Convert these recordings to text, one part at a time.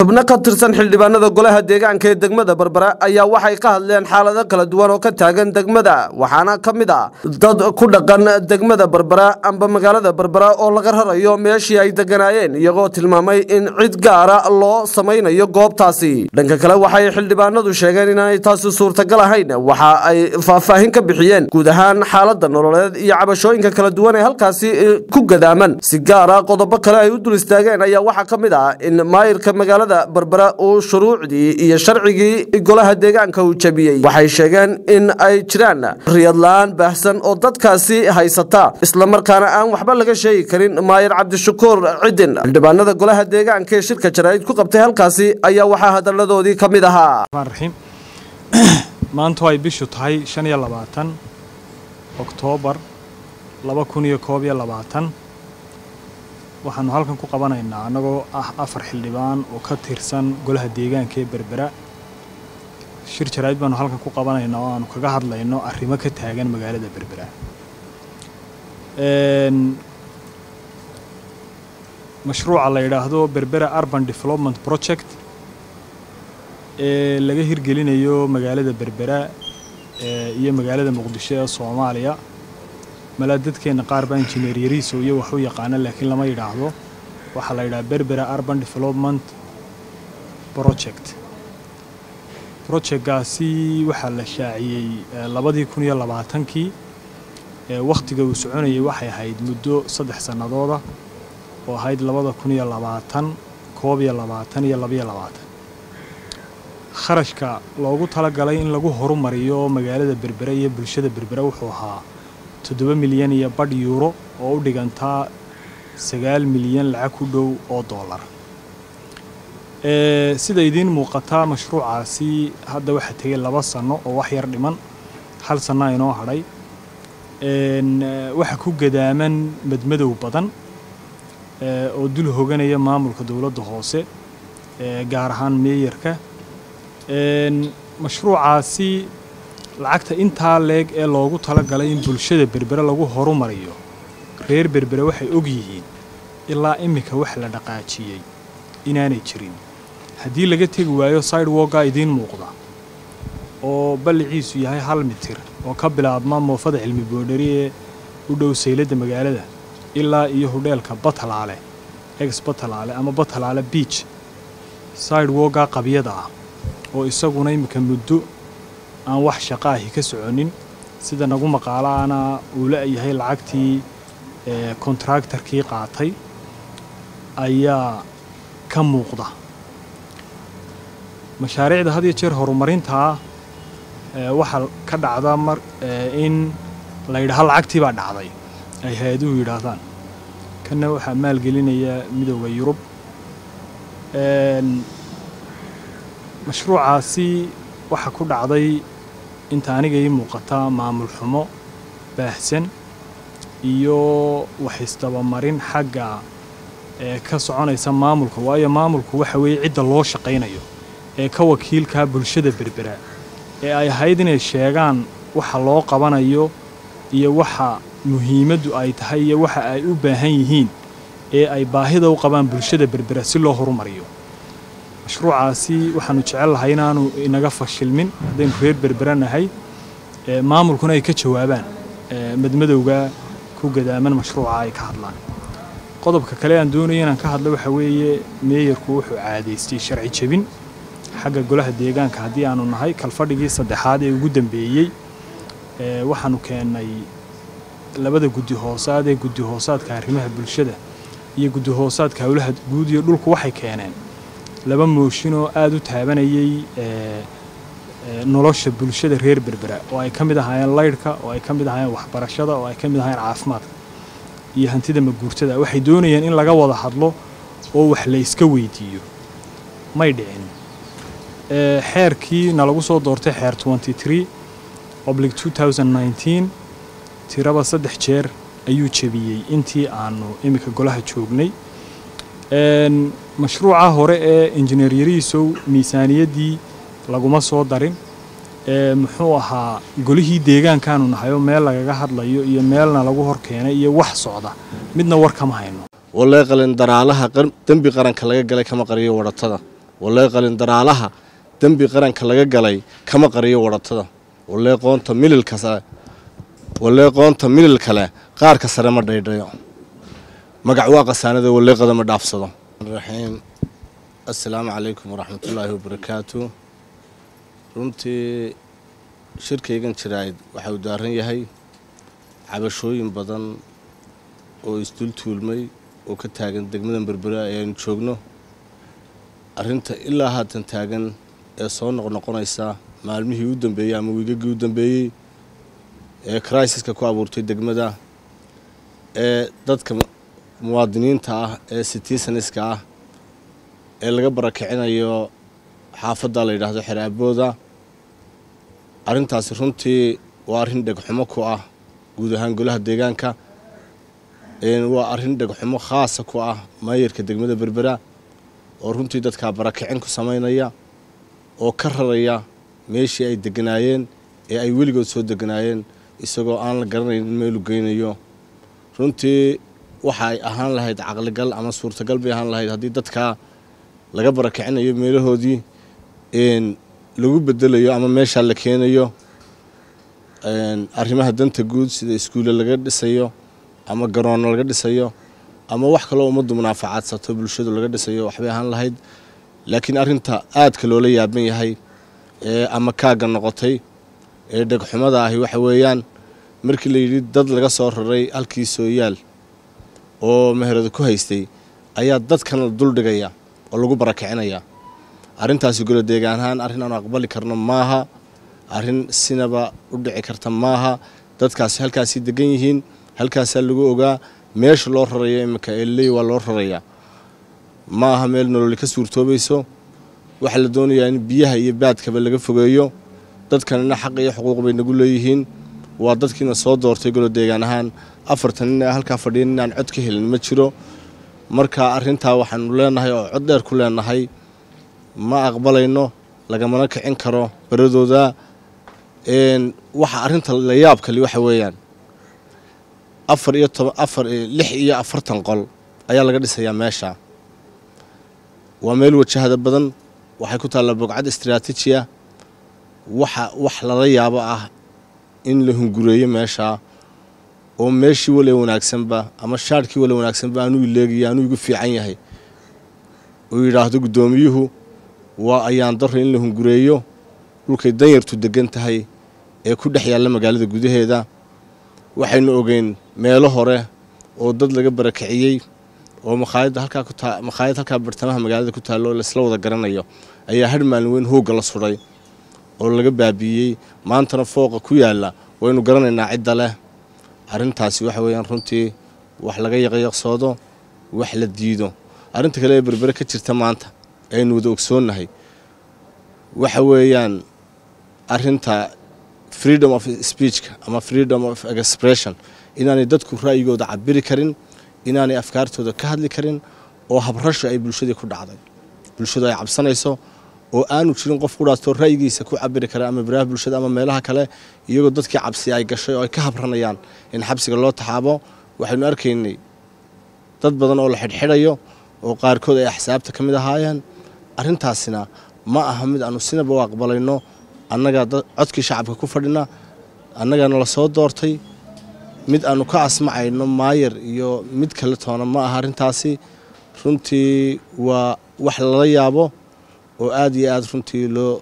xubno ka tirsan xildhibaanada golaha deegaanka ee degmada berbera ayaa waxay ka hadleen xaalado kala duwan oo ka taagan degmada waxaana ka mid ah dad ku dhaqan degmada berbera amba magaalada berbera oo laga rarayo meeshii ay deganaayeen iyagoo tilmaamay in cid gaara loo samaynayo goobtaasi dhanka kale waxay xildhibaanadu sheegeen inaanay taasi suurtagal ahayn waxa ay faahfaahin ka bixiyeen guud ahaan xaalada nololeed iyo cabashooyinka kala duwan ee halkaasi ku gadaaman si gaara qodobo kale ay u dul istaageen ayaa waxaa ka mid ah in maayirka magaalada berbera uu shuruucdii iyo sharcigii golaha deegaanka uu jebiyey waxay sheegeen in ay jiraan riyadla-aan baahsan oo dadkaasi haysata islamarkaana aan waxba laga sheegi karin maayir cabdishakuur cidin xildhibaanada golaha deegaanka ee shirka jaraa'id ku qabtay halkaasi ayaa waxaa hadaladoodii ka mid ahaa raxiim maantu ay bishu tahay shan iyo labaatan oktoobar laba kun iyo koob iyo labaatan waxaanu halkan ku qabanaynaa annagoo ah afar xildhibaan oo ka tirsan golaha deegaanka ee berbera shir jaraa'id baanu halkan ku qabanaynaa oo aanu kaga hadlayno arrimo ka taagan magaalada berbera mashruuca la yidhaahdo berbera urban development project ee laga hirgelinayo magaalada berbera iyo magaalada muqdisho ee soomaaliya malaa dadkeenna qaar baa injineer yariiso iyo wax u yaqaana laakiin lama yidhaahdo waxaa la yidhaha berbera urban development project projectkaasi waxaa la shaaciyey labadii kun iyo labaatankii wakhtiga uu soconayay waxay ahayd muddo saddex sannadooda oo ahayd labada kun iyo labaatan koob iyo labaatan iyo labaiyo labaatan kharashka loogu talagalay in lagu horumariyo magaalada berbera iyo bulshada berbera wuxuu ahaa toddoba milyan iyo badh yuuro oo u dhigantaa sagaal milyan lacag ku dhow oo dollar sida idiin muuqataa mashruucaasi hadda waxaa tegay laba sanno oo wax yar dhiman hal sanna inoo hadhay waxa ku gadaaman madmadow badan oo dul hoganaya maamulka dowladda hoose gaar ahaan meeyarka mashruucaasi lacagta intaa leeg ee loogu talagalay in bulshada berbere lagu horumariyo reer berbere waxay og yihiin ilaa iminka wax la dhaqaajiyey inaanay jirin haddii laga tegi waayo sidewalkaa idiin muuqda oo balliciisu yahay hal mitir oo ka bilaabma moofada cilmi boodhari ee u dhow sayladda magaalada ilaa iyo hudheelka batalaale ex batalaale ama batalaale beach sidewalkaa qabyada ah oo isaguna iminka muddo aan wax shaqo ahi ka soconin sida nagu maqaalaana uu la-yahay lacagtii kontraktarkii qaatay ayaa ka muuqda mashaariicda had iyo jeer horumarintaa waxaa ka dhacda mar in la yidhaaho lacagtii baa dhacday ay hay-aduhu yidhaahdaan kanna waxaa maalgelinaya midooda yurub mashruucaasi waxaa ku dhacday inta aniga ii muuqata maamul xumo baahsan iyo waxisdabamarin xagga ee ka soconaysa maamulka waayo maamulku waxa weeye cidda loo shaqaynayo ee ka wakiilkaa bulshada berbera ee ay ahayd inay sheegaan waxa loo qabanayo iyo waxa muhiimaddu ay tahay iyo waxa ay u baahan yihiin ee ay baahida u qabaan bulshada berbera si loo horumariyo mashruucaasi waxaanu jecel lahay inaanu inaga fashilmin haddaynu reer berbera nahay maamulkuna ay ka jawaabaan madmadowga ku gadaaman mashruuca ay ka hadlaan qodobka kale aan doonaya inaan ka hadlo waxa weeye meeyarku wuxuu caadaystay sharci jebin xagga golaha deegaanka haddii aanu nahay kalfadhigii saddexaad ee ugu dambeeyey waxaanu keennay labada guddi hoosaad ee guddi hoosaadka arrimaha bulshada iyo guddi hoosaadka howlaha guud iyo dhulku waxay keeneen laba mooshin oo aada u taabanayay nolosha bulshada reer berbera oo ay ka mid ahaayeen laydhka oo ay ka mid ahaayeen waxbarashada oo ay ka mid ahaayeen caafimaadka iyo hantida maguurtada waxay doonayeen in laga wada hadlo oo wax la iska weydiiyo may dhicin xeerkii nalagu soo doortay xeer oblic tiraba saddex jeer ayuu jebiyey intii aanu iminka golaha joognay mashruuca hore ee injineer yariisow miisaaniyaddii laguma soo darin muxuu ahaa golihii deegaankaanu nahayoo meel lagaga hadlayo iyo meelna lagu hor keenay iyo wax socda midna war kama hayno walee qalin daraalaha dembi qaranka laga galay kama qariyo wadhatada wallee qalindaraalaha dembi qaranka laga galay kama qariyo wadhatada wallee qoonta mililkas wallee qoonta milil kale qaarka sare ma dhaydhayo magac waa qasaanada wallee qadama dhaafsado raxiim assalaamu calaykum waraxmatullaahi wabarakaatu runtii shirkaygan jiraa'id waxa uu daaran yahay cabashooyin badan oo isdul tuulmay oo ka taagan degmadan berbera ee aynu joogno arrinta ilaa haatan taagan ee soo noqnoqonaysa maalmihii u dambeeyey ama wiigagii u dambeeyey ee crisiska ku abuurtay degmada ee dadka muwaadiniinta ah ee citizaniska ah ee laga barakicinayo xaafadda la yidhaahdo xeraabooda arrintaasi runtii waa arrin dhegxumo ku ah guud ahaan golaha deegaanka waa arrin dhegxumo khaasa ku ah maayarka degmada berbera oo runtii dadkaa barakicin ku samaynaya oo ka raraya meeshii ay deganaayeen ee ay weligood soo deganaayeen isagoo aan la garanayn in meelu geynayo runtii waxa ay ahaan lahayd caqligal ama suurtagal bay ahaan lahayd haddii dadkaa laga barakicinayo meelahoodii lagu bedelayo ama meeshaa la keenayo arrimaha danta guud sida iskuulle laga dhisayo ama garoonno laga dhisayo ama wax kaloo ummaddu munaafacaadsato bulshadu laga dhisayo waxbay ahaan lahayd laakiin arrinta aadka loola yaaban yahay ee ama kaagga noqotay ee dhegxumada ahi waxa weeyaan markii la yidhi dad laga soo raray halkii sooyaal oo meherada ku haystay ayaa dadkan la duldhigaya oo lagu barakicinaya arrintaasi golo deegaan ahaan arrin aanu aqbali karno maaha arrin sinaba u dhici karta maaha dadkaasi halkaasii degan yihiin halkaasaa lagu ogaa meesha loo rarayo iminka eelley waa loo rarayaa ma aha meel nololi ka suurtoobayso waxaa la doonayaa in biyaha iyo baadkaba laga fogeeyo dadkanina xaq iyo xuquuq bay nagu leeyihiin waa dadkiina soo doortay golo deegaan ahaan afartan nin ee halkaa fadhiyan inaan cod ka helin ma jiro marka arrintaa waxaanu leenahay oo cod dheer ku leenahay ma aqbalayno lagamana kicin karo baradooda waxa arrinta la yaab kali waxa weeyaan afar iyo toban afar lix iyo afartan qol ayaa laga dhisayaa meesha waa meel wajahada badan waxay ku taallaa bogcad istraatiijiya waxa wax lala yaabo ah in la hungureeyo meeshaa oo meeshii wale wanaagsanba ama shaadhkii wale wanaagsanba anuu ileegaya anuu igu fiican yahay uu yidhaahdo guddoomiyuhu waa ayaan daro in la hungureeyo dhulkay danyartu degan tahay ee ku dhex yaalla magaalada gudaheeda waxaynu ogeyn meelo hore oo dad laga barakiciyey oo makhaayadda halkaa ku taa makhaayad halkaa bartamaha magaalada ku taallo oo laisla wada garanayo ayaa hadh maalin weyn hoogga la sudhay oo laga baabiiyey maantana fooqa ku yaalla waynu garanaynaa cidda leh arrintaasi waxa weeyaan runtii wax laga yaqyaqsoodo wax la diido arrinta kale ee berbere ka jirta maanta aynu wada ogsoonnahay waxa weeyaan arrinta freedom of speechka ama freedom of expression inaanay dadku ra'yigooda cabiri karin inaanay afkaartooda ka hadli karin oo habrasho ay bulshadii ku dhacday bulshadu ay cabsanayso oo aanu jirin qof kudhaastoo ra'yigiisa ku cabiri kara ama baraha bulshada ama meelaha kale iyagoo dadkii cabsi ay gashay oo ay ka habranayaan in xabsiga loo taxaabo waxaynu arkaynay dad badan oo la xidhxidhayo oo qaarkood ay axsaabta ka mid ahaayeen arrintaasina ma aha mid aanu sinaba u aqbalayno annagaa codkii shacabka ku fadhina annagaana la soo doortay mid aanu ka asmacayno maayar iyo mid kale toona ma aha arrintaasi runtii waa wax lala yaabo oo aada iyo aada runtii loo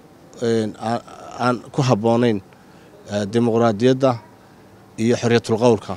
aan ku habboonayn dimuqraadiyadda iyo xorriyatul qowlka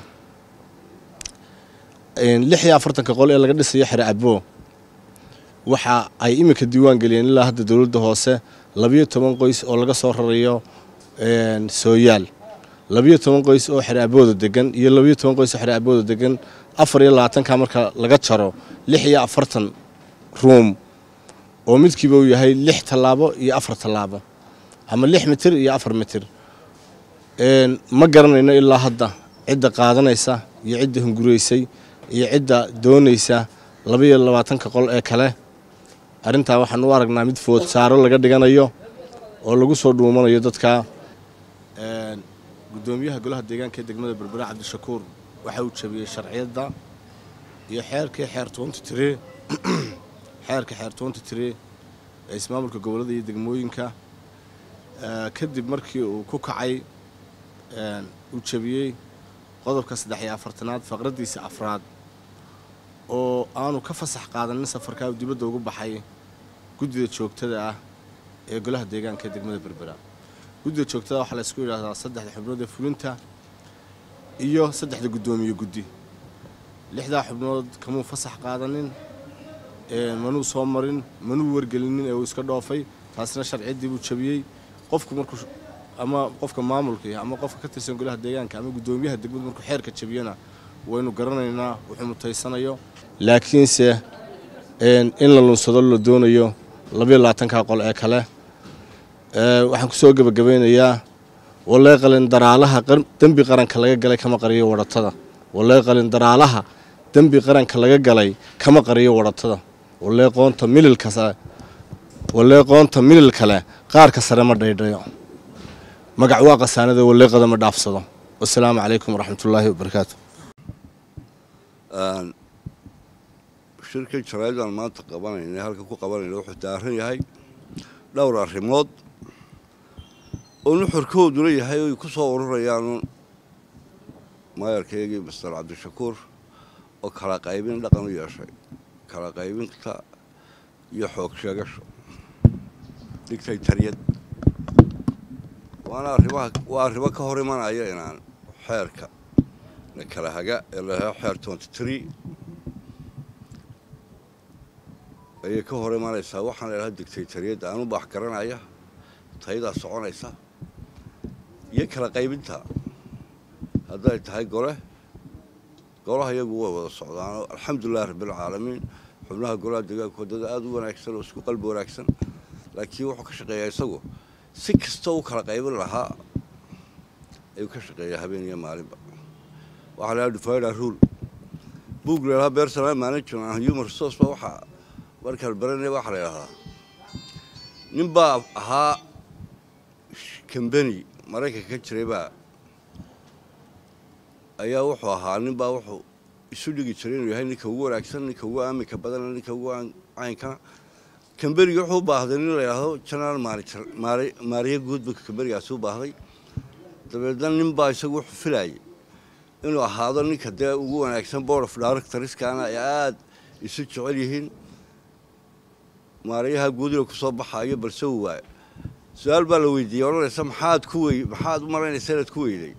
lix iyo afartanka qol ee laga dhisayo xere aboo waxa ay iminka diiwaan geliyeen ilaa hadda dowladda hoose labiyo toban qoys oo laga soo rarayo sooyaal labiyo toban qoys oo xere abooda degan iyo labiyo toban qoys oo xere abooda degan afar iyo labaatanka marka laga jaro lix iyo afartan ruum oo midkiiba uu yahay lix tallaabo iyo afar tallaabo ama lix mitir iyo afar mitir ma garanayno ilaa hadda cidda qaadanaysa iyo cidda hunguraysay iyo cidda doonaysa labaiyo labaatanka qol ee kale arrintaa waxaan u aragnaa mid food saaro laga dhiganayo oo lagu soo dhuumanayo dadka guddoomiyaha golaha deegaanka ee degmada berbera cabdishakuur waxa uu jabiyey sharciyadda iyo xeerkii xeer toonti tire xeerka xeer toonti tire ee ismaamulka gobollada iyo degmooyinka kadib markii uu ku kacay uu jebiyey qodobka saddex iyo afartanaad faqraddiisa afraad oo aanu ka fasax qaadanin safarkaa uu dibadda ugu baxay guddida joogtada ah ee golaha deegaanka ee degmada berbera guddida joogtada waxaa laysku yidhaahdaa saddexda xubnood ee fulinta iyo saddexda guddoomiye guddi lixdaa xubnood kamuu fasax qaadanin manuu soo marin manuu wargelinin ee uu iska dhoofay taasina sharciyaddii buu jabiyey qofku markuu ama qofka maamulkii ama qofka ka tirsan golaha deegaanka ama guddoomiyaha degmadu markuu xeerka jabiyana waynu garanaynaa wuxuu mutaysanayo laakiinse in la lunsado la doonayo labayo labaatanka qol ee kale waxaan ku soo gebagabaynayaa wallee qalin daraalaha dembi qaranka laga galay kama qariyo wadhatada wallee qalin daraalaha dembi qaranka laga galay kama qariyo wadhatada wallee qoonta mililkasa wallee qoonta milil kale qaarka sare ma dhaydhayo magac waa qasaanada walleeqada ma dhaafsado wasalaamu calaykum waraxmatullaahi wabarakaatu shirkan jaraa'idaan maanta qabanayna halka ku qabanayna wuxuu daaran yahay dhowr arrimood oo nuxurkooduna yahay oy ku soo ururayaan maayarkaygii master cabdishakuur oo kala qaybin dhaqan u yeeshay kala qaybinta iyo xoog sheegasho digtaytariyad waana arrimaha waa arrimo ka hor imanaya inaan xeerka la kala haga ee lahaa xeer twenty tree ayay ka hor imanaysaa waxaan la idhaha digtaytariyadda aanu baax garanaya tayadaa soconaysa iyo kala qaybinta hadday tahay gole golaha iyagu way wada socdaanoo alxamdulilahi rabbilcaalamiin xubnaha golaha deegaanka waddada aada u wanaagsan oo isku qalbi wanaagsan laakiin wuxuu ka shaqeeyaa isagu si kastoo u kala qaybin lahaa ayuu ka shaqeeyaa habeen iyo maalinba waxaa lahaa difaida rule buug la yidhaha personal management and human resource ba waxaa markaan baranaya waxaa la yidhahdaa nin baa ahaa kambani maraykanka ka jiray baa ayaa wuxuu ahaa nin baa wuxuu isu dhigi jiray inuu yahay ninka ugu wanaagsan ninka ugu aaminka badana ninka ugu caynkana kamberiga wuxuu u baahday nin la yidhaahdo general manager maariye guud buu kamberigaasi u baahday dabeedna nin baa isagu wuxuu filayay inuu ahaado ninka dee ugu wanaagsan board of directorskana ay aada isu jecel yihiin maariyaha guud inuu kusoo baxaayo balse uu waayo su-aal baa la weydiiyey odhanaysa maxaad ku wey maxaad u malaynaysa inaad ku weyday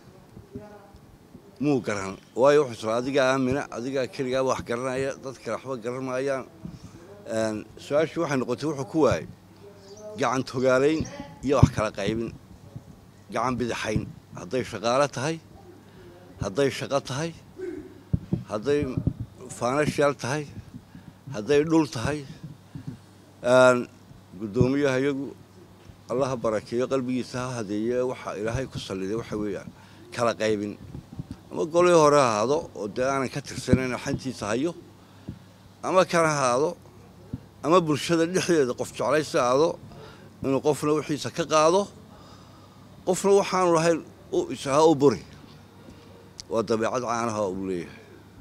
muu garan waayo wuxuu sura adigaa aamina adigaa keligaa wax garanaya dad kale waxba garan maayaan su-aashii waxay noqotay wuxuu ku waayey gacan togaalayn iyo wax kala qaybin gacan bidixayn hadday shaqaalo tahay hadday shaqo tahay hadday faanashaal tahay hadday dhul tahay guddoomiyaha iyagu allaha barakeeyo qalbigiisa ha hadeeye waxaa ilaahay ku salliday waxa weeyaan kala qaybin ama golii hore ahaado oo dee aanan ka tirsanayn xantiisa hayo ama kana ahaado ama bulshada dhexdeeda qof jeclaysi ahaado inuu qofna wixiisa ka qaado qofna waxaanu lahayn u isaha u buri waa dabeecad caanaha uu leeyahay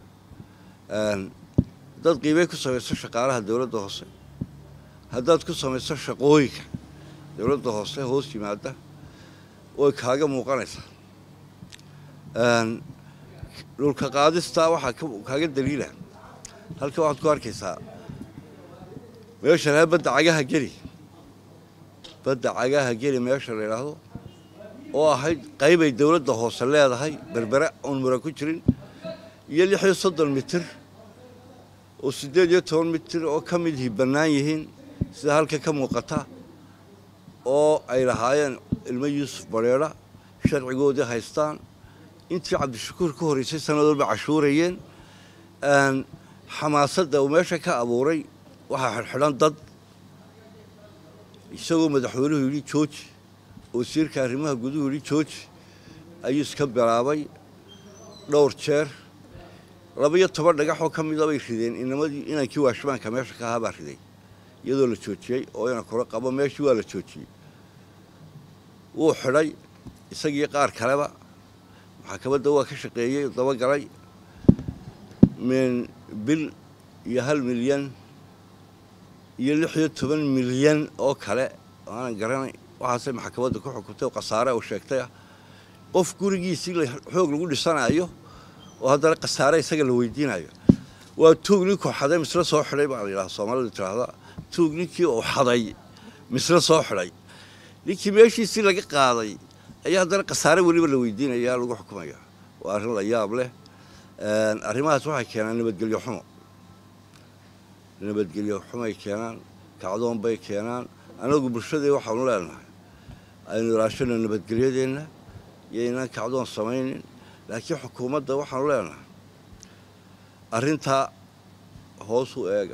haddaad qiimey ku samayso shaqaalaha dowladda hoose haddaad ku samayso shaqooyinka dowladda hoose hoos yimaada way kaaga muuqanaysaa dhulka qaadistaa waxaa kaaga daliila halka waxaad ku arkaysaa meesha lahaa badda cagaha geli badda cagaha geli meesha la yidhaahdo oo ahayd qaybay dowladda hoose leedahay berbere oon mura ku jirin iyo lix iyo soddon mitir oo siddeed iyo toban mitir oo ka midihii bannaan yihiin sida halka ka muuqata oo ay lahaayeen ilmo yuusuf bareedha sharcigoodii haystaan intii cabdishakuur ka horreysay sannadoodba cashuurayeen xamaasadda uu meesha ka abuuray waxaa xidhxidhan dad isagoo madaxweynuhu yidhi jooji wasiirka arrimaha guduhu yidhi jooji ayuu iska bilaabay dhowr jeer laba-iyo toban dhagaxoo ka mida bay rideen inamadii inankii waashmaanka meesha ka ahaa baa riday iyadoo la joojiyey oo inan kula qabo meeshii waa la joojiyey wuu xidhay isagii qaar kaleba maxkamadda waa ka shaqeeyey dabagalay min bil iyo hal milyan iyo lix iyo toban milyan oo kale aanan garanay waxaasay maxkamadda ku xukuntay oo khasaare u sheegtay ah qof gurigiisii xoog lagu dhisanayo oo haddana khasaare isaga la weydiinayo waa tuug ninkuu xaday misle soo xidhay baa la yidhaha soomaalidu tiraahda tuug ninkii uu xaday misle soo xidhay ninkii meeshiisii laga qaaday ayaa haddana khasaare weliba la weydiinaya lagu xukumaya waa arrin la yaab leh arrimahaas waxay keenaan nabadgelyo xumo nabadgelyo xumay keenaan kacdoon bay keenaan anagu bulshadii waxaanu leenahay aynu ilaashano nabadgelyadeenna iyo inaan kacdoon samaynin laakiin xukuumadda waxaanu leenahay arrintaa hoos u eega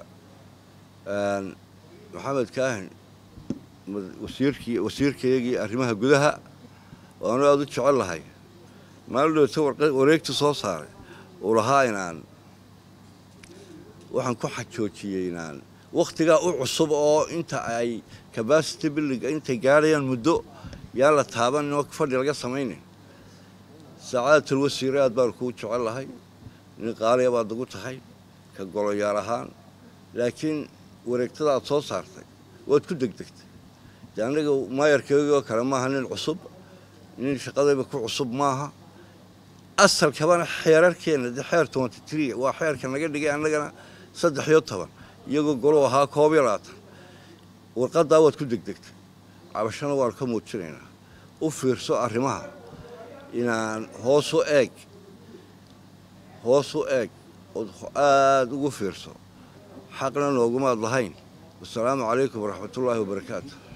maxamed kaahin wasiirkii wasiirkaygii arrimaha gudaha oo anu aada u jecel lahay maalin dhowta wareegta soo saaray uu lahaa inaan waxaan ku xajoojiyey inaan wakhtigaa u cusub oo inta ay cabacity building intay gaadhayaan muddo yaan la taabanin oo fadhi laga samaynin sacaadatul wasiire aad baanu kuu jecel lahay nin qaaliya baad ugu tahay ka goloyaal ahaan laakiin wareegtada aad soo saartay waad ku degdegtay dee annaga maayarkeygii oo kale maaha nin cusub nin shaqadayba ku cusub maaha asalkabana xeerarkeenna dee xeer twenty tree waa xeerka naga dhigay annagana saddex iyo toban iyagoo golo ahaa koob iyo labaatan warqaddaa waad ku degdegtay cabashana waanu ka muujinaynaa u fiirso arrimaha inaan hoos u eeg hoos u eeg ood aada ugu fiirso xaqna noogumaad lahayn wasalaamu calaykum waraxmatullaahi wabarakaatu